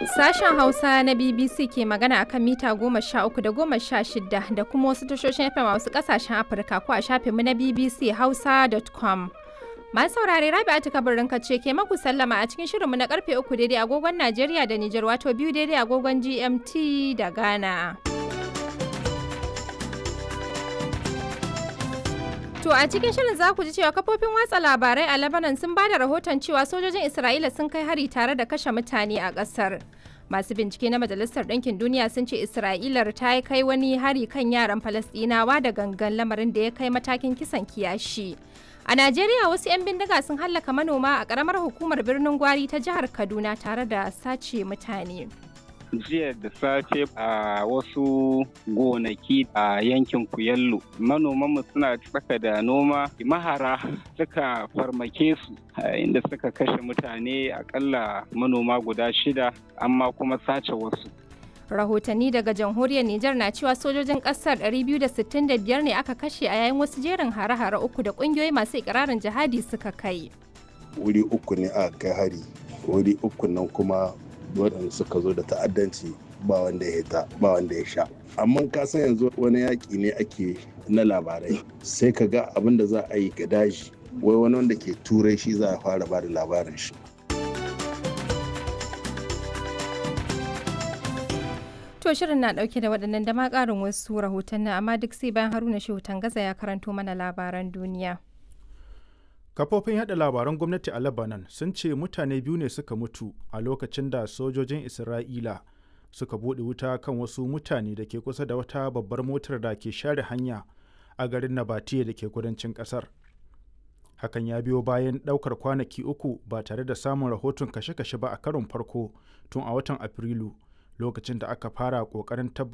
Sashen Hausa na BBC ke magana akan mita goma sha uku da goma sha shida da kuma wasu tashoshin FM a wasu kasashen Afirka ko a shafinmu na BBC Hausa.com. Masu saurare Rabi'atu kabarin ce ke maku sallama a cikin shirinmu na karfe uku daidai agogon Najeriya da Nijar wato biyu daidai agogon GMT da Ghana. To a cikin shirin za ku ji cewa kafofin watsa labarai a Lebanon sun ba da rahoton cewa sojojin Isra'ila sun kai hari tare da kashe mutane a ƙasar. Masu bincike na Majalisar Ɗinkin Duniya sun ce Isra'ilar ta kai wani hari kan yaran Falasɗinawa da gangan lamarin da ya kai matakin kisan kiyashi. A Najeriya wasu 'yan bindiga sun hallaka manoma a ƙaramar hukumar birnin Gwari ta jihar Kaduna tare da sace mutane. jiya da safe a wasu gonaki a yankin kuyallo manomanmu suna tsaka da noma mahara suka farmake su inda suka kashe mutane akalla manoma guda shida amma kuma sace wasu rahotanni daga jamhuriyar Nijar na cewa sojojin kasar 265 ne aka kashe a yayin wasu jerin hare-hare uku da kungiyoyi masu ikirarin jihadi suka kai wuri uku ne aka kai hari wuri uku nan kuma waɗanda suka zo da ta'addanci ba wanda ya hita ba wanda ya sha amma ka san yanzu wani yaƙi ne ake na labarai sai ka ga abin da za a yi ga daji wai wani wanda ke turai shi za a fara ba da labarin shi To shirin na dauke da waɗannan da ma ƙarin wasu rahotanni amma duk sai bayan Haruna Shehu Tangaza ya karanto mana labaran duniya. Kafofin yada labaran gwamnati a Lebanon sun ce mutane biyu ne suka mutu a lokacin da sojojin Isra'ila suka buɗe wuta kan wasu mutane da ke kusa da wata babbar motar da ke share hanya a garin Nabatiya da ke kudancin ƙasar. Hakan ya biyo bayan ɗaukar kwanaki uku ba tare da samun rahoton kashe-kashe ba a karon farko tun a watan Afrilu lokacin da aka fara ƙoƙarin tabbatar